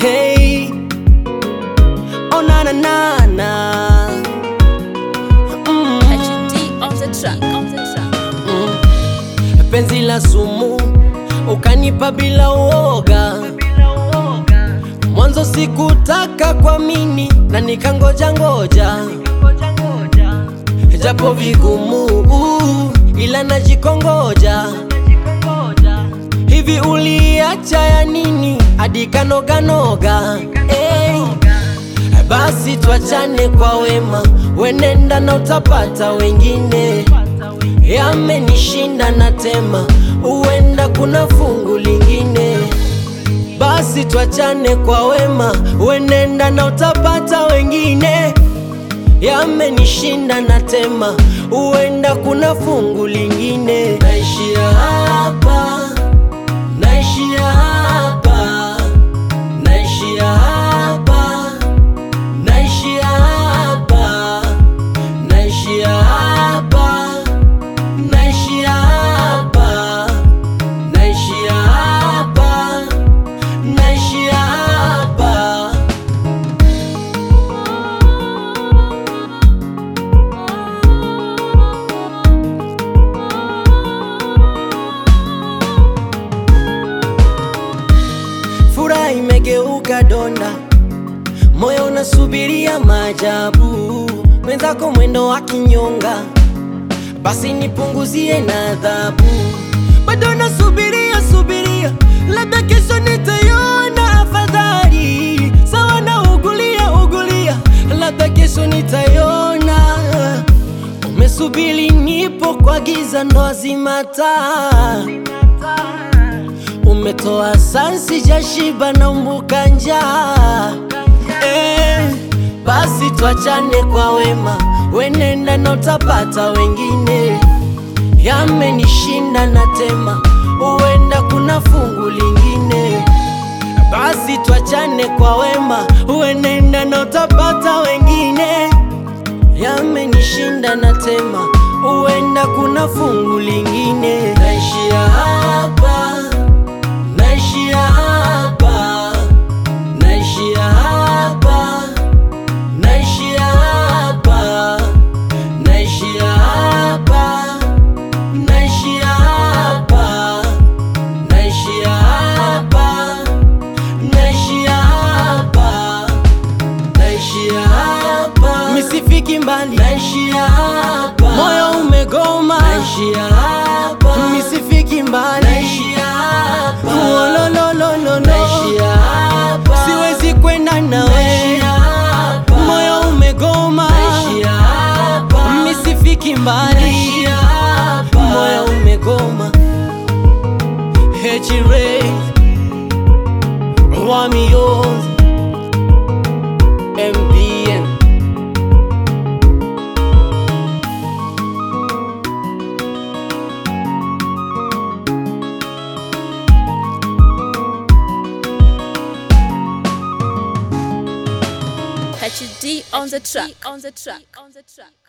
Hey, oh na na na na. Mm. HD on the track, on the track. Mm. Penzi la sumu ukanipa bila uoga, mwanzo sikutaka kuamini na nikangoja ngoja, japo vigumu ila najikongoja. Hivi uliacha ya nini hadi kanoganoga? Hey. Basi twachane kwa wema, wenenda na utapata wengine. Yamenishinda na tema, huenda kuna fungu lingine. Basi twachane kwa wema, wenenda na utapata wengine. Yamenishinda na tema, huenda kuna fungu lingine. Naishia hapa, naishia hapa, naishia hapa, naishia hapa, naishia hapa, naishia hapa, naishia hapa, naishia hapa. Furaha imegeuka donda, moyo unasubiria maajabu. Mwenzako mwendo wa kinyonga, basi nipunguzie na adhabu. Bado nasubiria subiria, labda kesho nitaiona afadhali. Sawa na ugulia ugulia, labda kesho nitaiona. Umesubiri nipo kwa giza, ndo azima taa umetoa sansi jashiba na umbuka njaa eh, basi twachane kwa wema, wenenda na utapata wengine. Yamenishinda na tema, huenda kuna fungu lingine. Basi twachane kwa wema, wenenda na utapata wengine. Yamenishinda na tema, huenda kuna fungu lingine. Naishia hapa naishia hapa, naishia hapa, naishia hapa, naishia hapa, naishia hapa, naishia hapa, naishia hapa, naishia hapa, misifiki mbali, naishia hapa, moyo umegoma, naishia hapa, misifiki mbali, naishia hapa, wololololo, naishia hapa, siwezi kwenda nawe, moyo umegoma, naishia hapa, misifiki mbali, naishia hapa, moyo umegoma, H-Ray, Wamios, MBN. HD on the track, on the track, on the track.